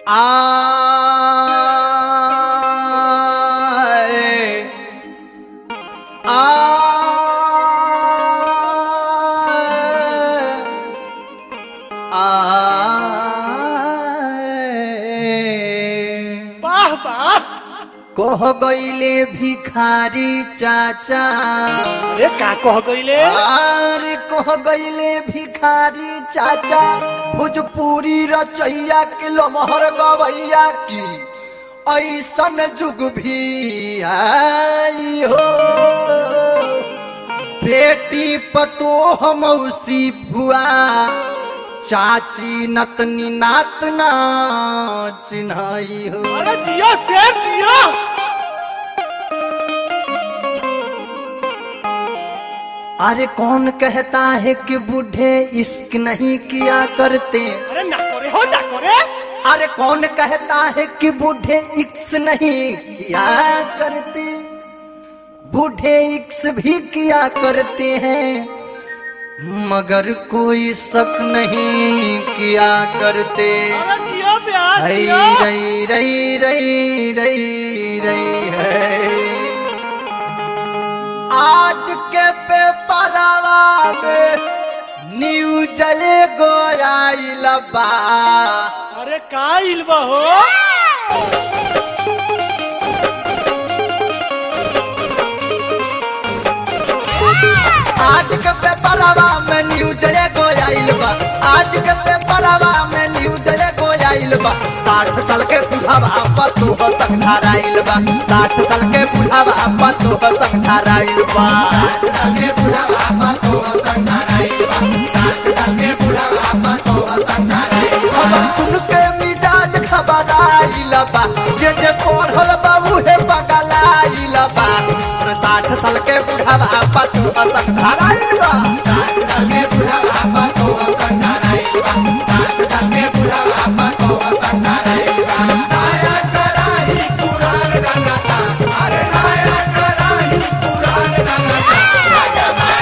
आए आए वाह वाह कह गईले भिखारी चाचा अरे का कह गईले अरे कह गईले भिखारी चाचा भोजपुरी रचैया के लमहर गवैया की ऐसन जुग भी आई हो बेटी पतो मौसी भुआ चाची नतनी नातना चिन्हाई हो अरे जियो शेर जियो अरे कौन कहता है कि बूढ़े इश्क नहीं किया करते अरे ना करे हो ना करे अरे कौन कहता है कि बूढ़े इक्स नहीं किया करते बूढ़े इक्स भी किया करते हैं मगर कोई शक नहीं किया करते अरे जियो प्यार रई जियो रई रई रई रई रई है आज के पेपरवा में न्यूज गो आइल बा अरे का इल्बा हो आज के पेपरवा में न्यूज गो आइल बा आज के पेपरवा में न्यूज गो आइल बा साठ साल के बुढ़ावा पतू हो संग धराइल बा साठ साल के बुढ़ावा पतू हो संग धराइल बा साठ साल के बुढ़ावा पतू हो संग धराइल बा साठ साल के बुढ़ावा पतू हो संग धराइल बा खबर सुन के मिजाज खबराइल बा जे जे पढ़ल बा उहे पगलाइल बा और साठ साल के बुढ़ावा पतू हो संग धराइल बा साठ साल के बुढ़ावा पतू हो संग धराइल बा साठ साल के बुढ़ावा पतू हो संग धराइल बा नाया कराही कुरान रंगता अरे नाया कराही कुरान रंगता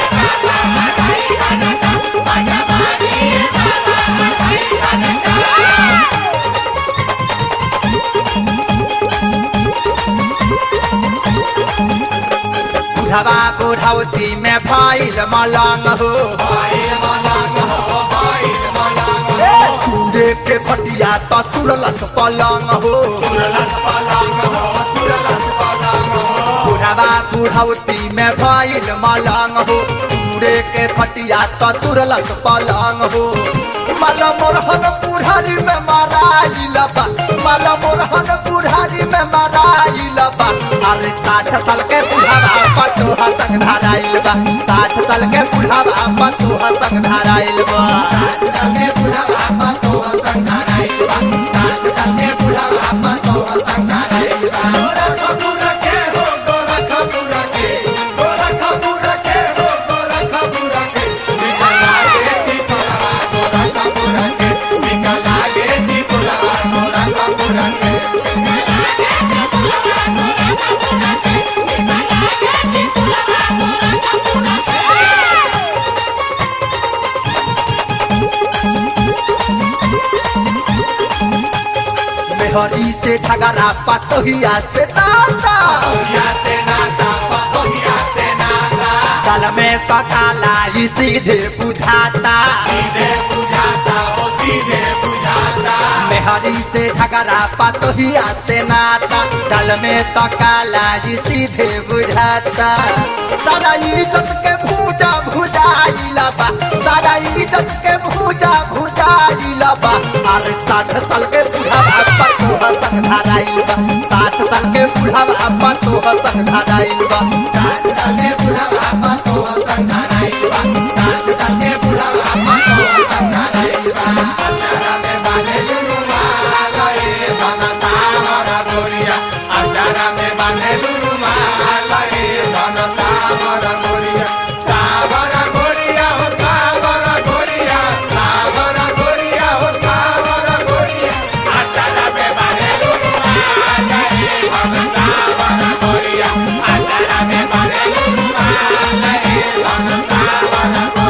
बुढ़वा बुढ़ौती में भइल मलंग हो भइल मलंग हो भइल मलंग हो कूड़े के खटिया त तुरलस पलंग हो तुरलस पलंग हो तुरलस पलंग हो बुढ़वा बुढ़ौती में भइल मलंग हो कूड़े के खटिया त तुरलस पलंग हो मल मोरहन बुढ़ारी में माराइल बा मल मोरहन बुढ़ारी में माराइल बा अरे साठ साल के बुढ़ावा पतो हसंग धराइल बा साठ साल के बुढ़ावा पतो हसंग धराइल बा साठ साल के बुढ़ावा पतो हसंग धराइल बा साठ साल के बुढ़ावा पतो हसंग धराइल बा गोरा खबुर के हो गोरा खबुर के गोरा खबुर के हो गोरा खबुर के निकला गे निकला गोरा खबुर के निकला गे निकला गोरा खबुर के मेहरी से झगड़ा पतोहिया से नाता से नाता पतोहिया से नाता कल में तो काला ही सीधे बुझाता सीधे बुझाता ओ सीधे बुझाता मेहरी से झगड़ा पतोहिया से नाता कल में तो काला ही सीधे बुझाता सारा इज्जत के भूजा भुजाइला बा सारा इज्जत के भूजा भुजाइला बा अरे साठ साल के बुढ़ावा पतो हसंग धराइल बा साठ साल के बुढ़ावा पतो हसंग धराइल बा साठ साल के बुढ़ावा पतो हसंग धराइल बा साठ साल के बुढ़ावा पतो हसंग धराइल बा अचारा में बांधे लुलु माला रे बना सावरा गोरिया अचारा में बांधे लुलु माला रे बना सावरा गोरिया सावरा गोरिया हो सावरा गोरिया सावरा गोरिया हो सावरा गोरिया अचारा में बांधे लुलु माला रे बना सावरा गोरिया अचारा में बांधे लुलु माला रे बना सावरा गोरिया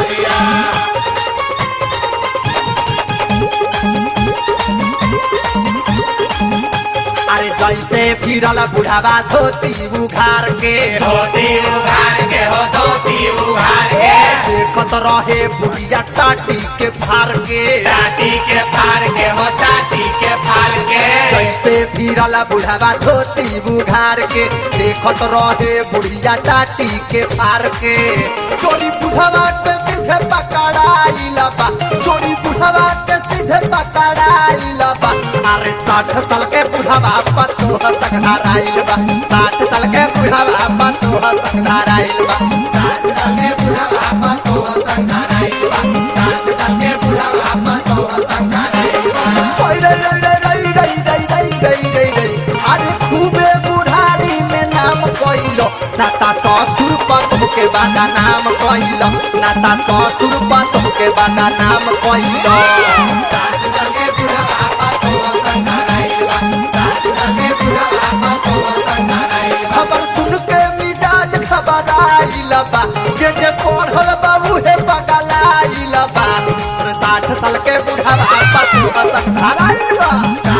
फिरल बुढ़ावा धोती उघार के धोती उघार के हो धोती उघार के देखत रहे बुढ़िया टाटी के फार के टाटी के फार के हो टाटी के फार के जैसे फिरल बुढ़ावा धोती बुघार के देखत रहे बुढ़िया टाटी के फार के चोरी बुढ़ावा के सीधे पकड़ाइल बा चोरी बुढ़ावा के सीधे पकड़ाइल बा अरे साठ साल के बुढ़ावा पतू हसक धराइल बा साठ साल के बुढ़ावा पतू हसक धराइल बा साठ साल के बुढ़ावा पतू हसक धराइल बा साठ साल के बुढ़ावा पतू हसक धराइल बा होय रे रे रे रे रे रे रे रे रे रे अरे खूबे बुढ़ारी में नाम कइलो नाता ससुर पतु के बादा नाम कइलो नाता ससुर पतु के बादा नाम कइलो साथ संगे बुढ़ावा पतु संगराइल बा साथ संगे बुढ़ावा पतु संगराइल बा खबर सुन के मिजाज खबराइल बा जे जे पढ़ल बा उहे पगलाइल बा साठ साल के बुढ़ावा पतु संगराइल बा